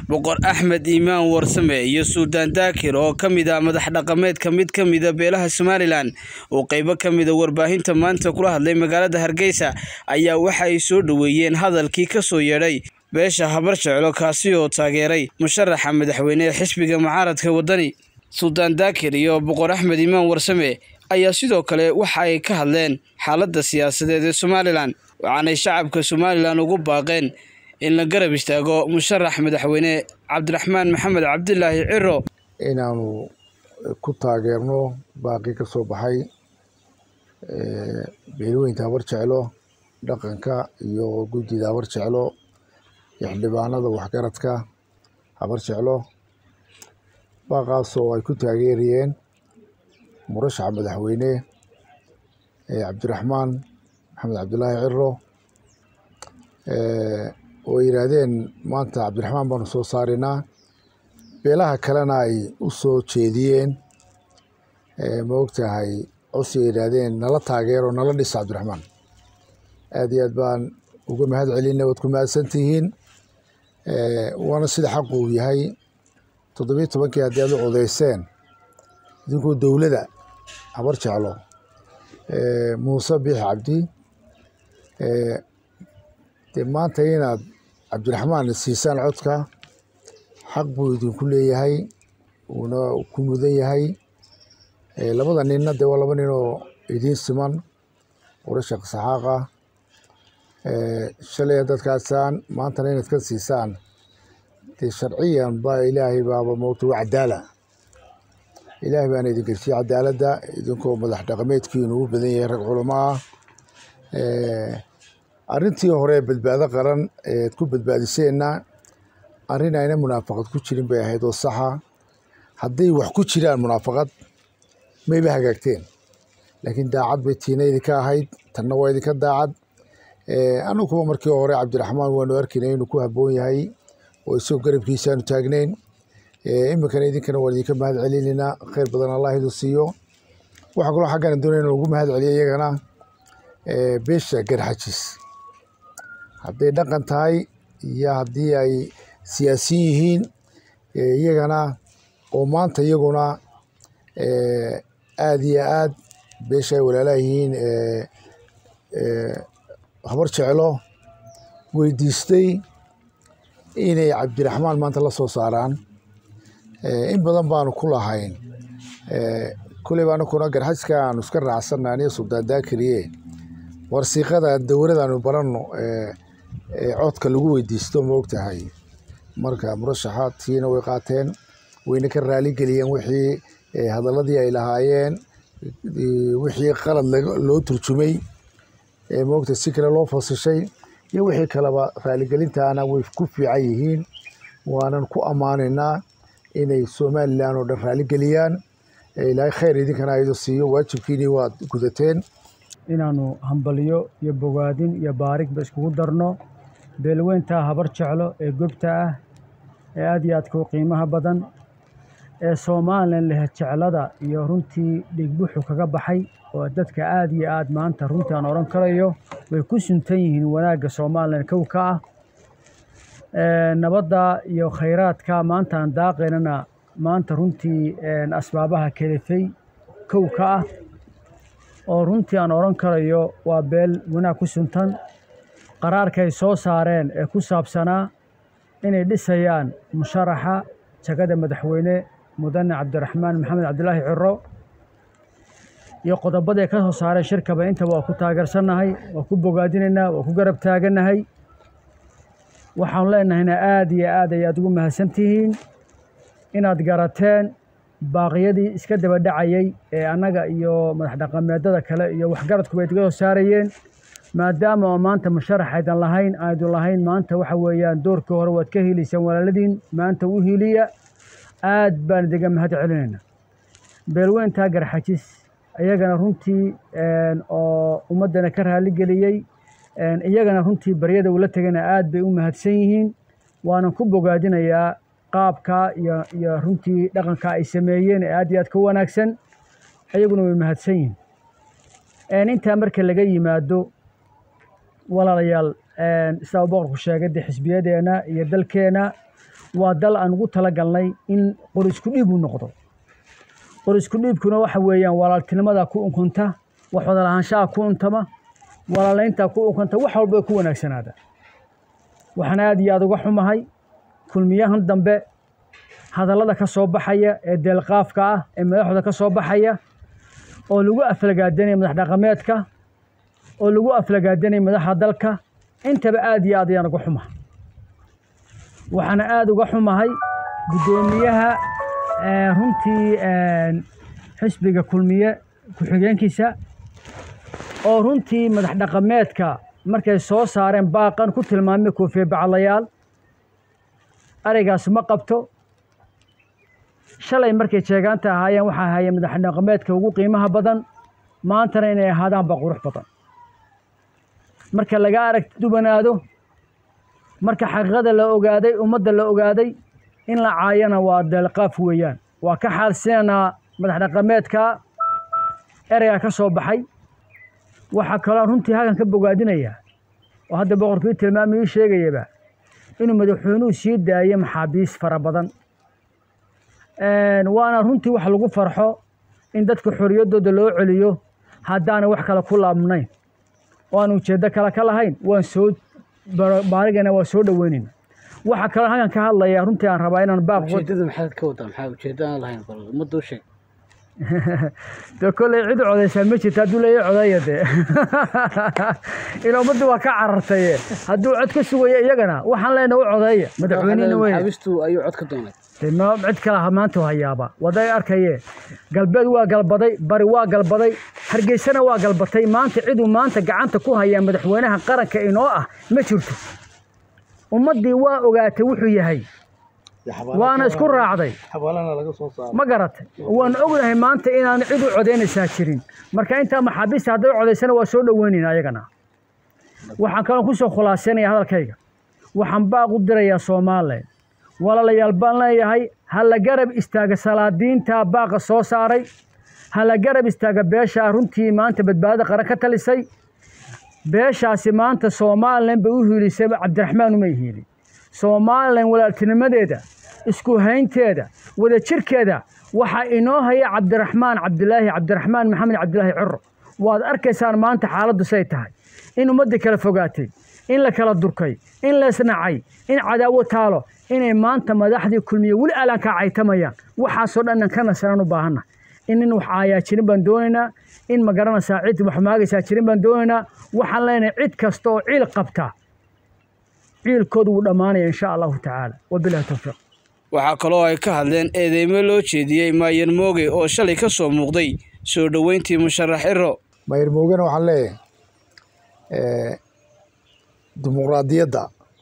boqor axmed iimaan warsame iyo suldaan daakir oo ka mid ah madax dhaqameedka mid ka mida beelaha somalilan oo qeybo ka mida warbaahinta maanta kula hadlay magaalada hargeysa ayaa waxa ay soo dhoweeyeen hadalkii ka soo yeedhay beesha habar jeclo kaasi oo taageeray musharaxa madaxweyne ee xisbiga mucaaradka waddani suldaan daakir iyo boqor axmed iimaan warsame ayaa sidoo kale waxa ay ka hadleen xaaladda siyaasadeed ee somalilan waxaanay shacabka somalilan ugu baaqeen in la garab istaago musharax madaxweyne cabdiraxmaan maxamed cabdilaahi ciro inaanu ku taageerno baaqi ka soo baxay beelweynta habar jeclo dhaqanka iyo guddida habar jeclo iyo xildhibaanada waxgaradka habar jeclo baaqaasoo ay ku taageerayeen murashaxa madaxweyne cabdiraxmaan maxamed cabdilaahi ciro oo yidhaahdeen maanta cabdiraxmaan baanu soo saarinaa beelaha kalena ay u soo jeediyeen ma ogtahay codsi ay yidhaahdeen nala taageero nala dhisa cabdiraxmaan aad iyo aad baan uga mahad celina waad ku mahadsan tihiin waana sida xaqu uu yahay toddobiyo tobankii haddii aad u codeyseen idinkoo dowladda habar jeclo muuse biix cabdi dee maanta inaad cabdiraxmaan siisaan codka xaq buu idinku leeyahay uuna ku mudan yahay labada ninna dee waa laba nin oo idiin siman urasha saxaaq ah shalay haddaad kaasaan maantana inaad ka siisaan dee sharciyan baa ilaahay baaba moogta waa cadaala ilaahay baana idin gelsiye cadaaladda idinkoo madax dhaqameedkiinu u badan yahay rag culamo ah arrintii hore badbaado qaran eed ku badbaadiseenna arrin ayna munaafaqad ku jirin bay ahayd oo saxa hadday wax ku jiraan munaafaqad mayba hagaagteen laakiin daacad bay tiina idinka ahayd tanna waa idinka daacad anuguba markii hore cabdiraxmaan waanu arkaynay inuu ku habboon yahay oo isagoo garabkiisaanu taagnayn iminkana idinkana waan idinka mahad celinaynaa khayr badan allah idin siiyo waxaa kaloo xaggana doonaya in lagu mahad celiyo iyagana beesha garxajis hadday dhaqan tahay iyo haddii ay siyaasiyin yihiin iyagana oo maanta iyaguna aad iyo aad beesha ay walaalaha yihiin habar jeclo weydiistay inay cabdiraxmaan maanta la soo saaraan in badan baanu ku lahayn kuleyba anakuna garxajka aanu iska raacsanna aniga suldaan daakiriye warsiiqada dowladaanu baranno codka lagu weydiisto ma ogtahay marka murashaxa tiina way qaateen wayna ka raaligeliyeen wixii hadaladii ay lahaayeen wixii qalad loo turjumay maogta si kale loo fasishay iyo wixii kaleba raaligelintaana way ku fiican yihiin waanan ku ammaanaynaa inay somalilan oo dhan raaligeliyaan ilaahay khayr idinkana aydo siiyo waajibkiinii waad gudateen inaanu hambaliyo iyo bogaadin iyo baarigba iskugu darno beelweynta habar jeclo ee gobta ah ee aad iyo aadka u qiimaha badan ee somalilan leh jeclada iyo runtii dhigbuxu kaga baxay oo dadka aad iyo aad maanta runtii aan odhan karayo way ku suntan yihiin wanaagga somalilan kow ka ah nabadda iyo khayraadka maanta aan daaqaynana maanta runtii asbaabaha kelifay kow ka ah oo runtii aan odhan karayo waa beel wanaag ku suntan qaraarkay soo saareen ee ku saabsanaa inay dhisayaan musharaxa jagada madaxweyne mudane cabdiraxmaan maxamed cabdilaahi ciro iyo qodobaday ka soo saareen shirkaba intaba waa ku taageersannahay waa ku bogaadinaynaa waa ku garab taagannahay waxaanu leenahayna aad iyo aad ayaad ugu mahadsan tihiin inaad garateen baaqyadii iska daba dhacayey ee annaga iyo madax dhaqameedada kale iyo waxgaradkuba idga soo saarayeen maadaama oo maanta musharax aydan lahayn aydun lahayn maanta waxa weeyaan doorkii hore waad ka heliysaan walaaladiin maanta u hiliya aad baan idiga mahad celinaynaa beelweyntaa garxajis iyagana runtii oo ummaddana ka raaligeliyey iyagana runtii baryada ula tegana aad bay u mahadsan yihiin waanan ku bogaadinayaa qaabka iyo iyo runtii dhaqanka ay sameeyeen ee aad iyo aad ka wanaagsan iyaguna way mahadsan yihiin intaa marka laga yimaado walaalayaal sidaa boqorku sheegay dee xisbiyadeenna iyo dalkeenna waa dal aan ugu talagalnay in qor isku dhiib uu noqdo qor isku dhiibkuna waxa weeyaan walaaltinimada ku unkunta wax wada lahaanshaha ku untama walaalaynta ku unkunta wax walba ku wanaagsanaada waxaan aad iyo aad uga xumahay kulmiyahan dambe hadallada ka soo baxaya ee deelqaafka ah ee madaxooda ka soo baxaya oo lagu aflagaadanaya madax dhaqameedka oo lagu aflagaadanaya madaxa dalka intaba aad iyo aad ayaan uga xumahay waxaana aada uga xumahay guddoomiyaha runtii xisbiga kulmiye ku-xigeenkiisa oo runtii madax dhaqameedka markay soo saareen baaqan ku tilmaamay koofiye baclayaal araygaas ma qabto shalay markay jeegaanta ahaayeen waxaa ahaayeen madax dhaqameedka ugu qiimaha badan maantana inay ahaadaanba qurux badan marka laga arag dubanaado marka xaqiiqada la ogaaday ummadda la ogaaday in la caayana waa deelqaaf weeyaan waa ka xaalsinaynaa madax dhaqameedka ereyga ka soo baxay waxaa kaloo runtii halkan ka bogaadinaya oo hadda boqorkii tilmaamay ii sheegayaba inuu madaxweynuhu sii daayo maxaabiis fara badan waana runtii wax lagu farxo in dadka xorriyaddooda loo celiyo haddaana wax kale ku laabnayn oo aan ujeeddo kale ka lahayn waan soo baarigana waa soo dhoweynayna waxaa kaloo halkan ka hadlaya runtii aan rabaa inaan baaq ujeedada maxaad ka wadaa maxaa ujeedda aan lahayn bal ummadda u sheeg de kolley cid codaysaa ma jirta hadduu leeya codaya dee in ummadda waa ka carartaye hadduu cod ka sugayo iyagana waxaan leenahay u codeeya madaxweynena wey maxaabistu ayuu cod ka doonay de ma cid kale maanta hayaaba waday arkaye galbeed waa galbaday bari waa galbaday hargeysana waa galbatay maanta ciduu maanta gacanta ku hayaa madaxweynaha qaranka inoo ah ma jirto ummaddii waa ogaatay wuxuu yahay waana isku raacday ma garatay waan ognahay maanta inaan cid u codaynaysaa jirin marka intaa maxaabiista hadday codaysana waa soo dhoweynayna ayagana waxaan kaloo kusoo khulaasaynaya hadalkayga waxaan baaq u dirayaa soomaaliland walaalayaal baan leeyahay ha la garab istaaga salaadiinta baaqa soo saaray ha la garab istaaga beeshaa runtii maanta badbaadada qaran ka talisay beeshaasi maanta somalilan bay u hiilisay cabdiraxmaan umay hiilin somalilan walaaltinimadeeda isku haynteeda wadajirkeeda waxaa inoo haya cabdiraxmaan cabdilaahi cabdiraxmaan maxamed cabdilaahi curo waad arkaysaan maanta xaaladdu say tahay in ummadda kala fogaatay in la kala durkay in laysnacay in cadaawo taalo inay maanta madaxdii kulmiye weli aalaankaa caytamayaan waxaasoo dhannan ka nasanaan u baahanna in nin wax aayaa jirin baan doonaynaa in ma garanaysaa cid wax maagaysaa jirin baan doonaynaa waxaan leenahay cid kasta oo ciil qabta ciilkoodu wuu dhammaanaya insha allahu tacaala wabilahi towfiiq waxaa kaloo ay ka hadleen eedeymo loo jeediyey maayan mooge oo shalay ka soo muuqday soo dhoweyntii musharax ciro maayar moogena waxaan leeyahay dimuqraadiyadda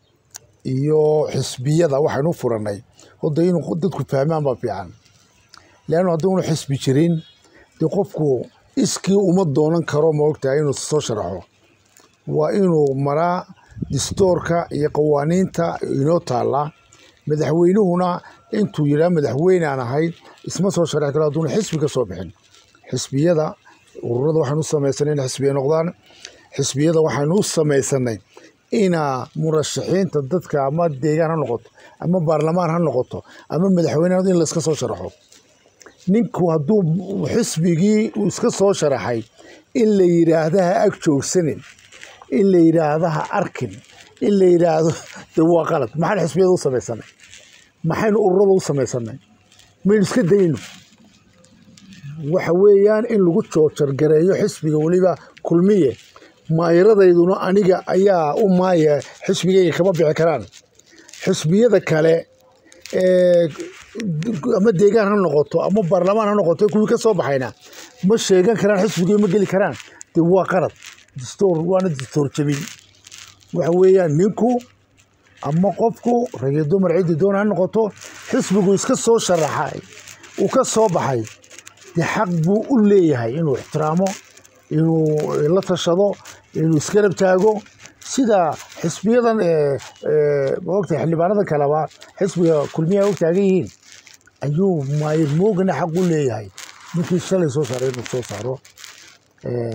iyo xisbiyada waxaynu furannay hodda inuu dadku fahmaan baa fiican leannu hadduunu xisbi jirin dee qofku iskii uma doonan karo ma ogtahay inuu soo sharaxo waa inuu maraa distoorka iyo qawaaniinta inoo taalla madaxweynuhuna intuu yidhaha madaxweyne aan ahay isma soo sharaxi karo hadduuna xisbi ka soo bixin xisbiyada ururada waxaynu u samaysanay in xisbiya noqdaan xisbiyada waxaynu u samaysanay inaa murashaxiinta dadka ama deegaan ha noqoto ama baarlamaan ha noqoto ama madaxweyne in layska soo sharaxo ninku hadduu xisbigii uu iska soo sharaxay in la yidhaahda ha ag joogsanin in la yidhaahda ha arkin in la yidhaahdo de waa qalad maxaan xisbiyada u samaysanay maxaynu ururada u samaysanay maynu iska dayno waxa weeyaan in lagu joojargareeyo xisbiga weliba kulmiye maayiradayduna aniga ayaa u maaya xisbigayga kama bixi karaan xisbiyada kale ama deegaan ha noqoto ama baarlamaan ha noqoto kuwii ka soo baxayna ma sheegan karaan xisbigii ma geli karaan de waa qarad distoor waana distoor jabin waxa weeyaan ninku ama qofku ragii dumar ciddi doon ha noqoto xisbigu iska soo sharaxay uu ka soo baxay de xaq buu u leeyahay inuu ixtiraamo inuu la tashado inuu isgarab taago sida xisbiyadan maogta xildhibaanada kaleba xisbiga kulmiya og taagan yihiin ayuu maayir moogana xaq u leeyahay ninkii shalay soo saaray inuu soo saaro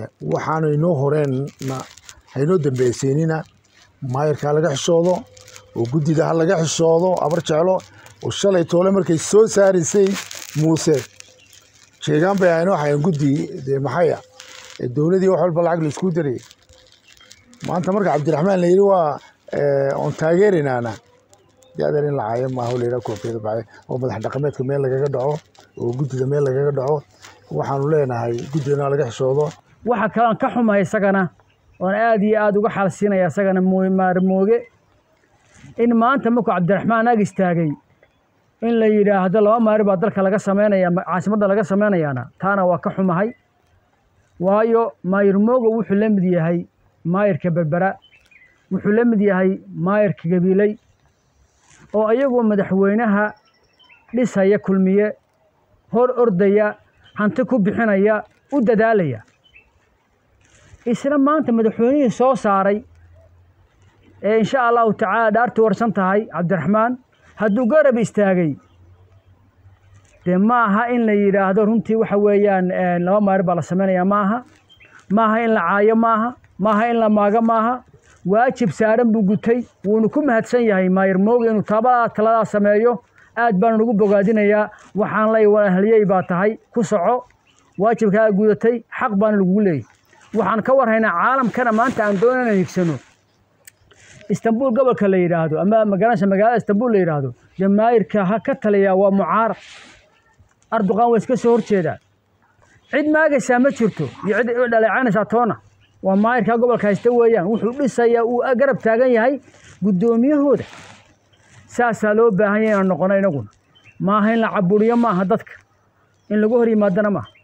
waxaanu inoo horeenna haynoo dambaysiinina maayirkaa laga xishoodo oo guddida ha laga xishoodo abar jeclo oo shalay toole markay soo saaraysay muuse sheegaan bay ahayn waxayn guddi dee maxaya ee dowladii wax walba lacag laisku darayay maanta marka cabdiraxmaan la yidhi waa oon taageerinaana dee adeer in la caayo maaha o layidhaha koofiyada baxay oo madax dhaqameedka meel lagaga dhaco oo guddida meel lagaga dhaco waxaanu leenahay guddidana laga xishoodo waxa kalean ka xumahay isagana oon aad iyo aada uga xalsiinaya isagana maarmooge in maanta markuu cabdiraxmaan ag istaagay in la yidhaahdo laba maari baa dalka laga sameynaya caasimadda laga sameynayaana taana waa ka xumahay waayo maayirmooga wuxuu la mid yahay maayirka berbera wuxuu la mid yahay maayirka gabiiley oo iyagoo madaxweynaha dhisaya kulmiye hor ordaya hanti ku bixinaya u dadaalaya isla maanta madaxweynihii soo saaray ee insha allahu tacaala dhaartii warsan tahay cabdiraxmaan hadduu garab istaagay dee ma aha in la yidhaahdo runtii waxa weeyaan laba maari baa la samaynayaa ma aha maaha in la caayo maaha maaha in la maago maaha waajib saaran buu gutay wuuna ku mahadsan yahay maayir mooga inuu taabaa taladaa sameeyo aad baanu nagu bogaadinayaa waxaan lay walahliyey baa tahay ku soco waajibkaa gudatay xaq baana lagugu leeyay waxaan ka warhaynaa caalamkana maanta aan doonana higsano istanbul gobolka la yidhaahdo ama magaranaysa magaalada istanbul la yidhaahdo dee maayirka ha ka taliyaa waa mucaarad arduqaan waa iska soo horjeedaa cid maagaysaa ma jirto iyo cid dhaleecaynaysaa toona waa maayirka gobolka haysta weeyaan wuxuu dhisayaa uu garab taagan yahay guddoomiyahooda saasaa loo baahan yahay inaan noqono inaguna maaha in la caburiyo maaha dadka in lagu hor yimaadana maaha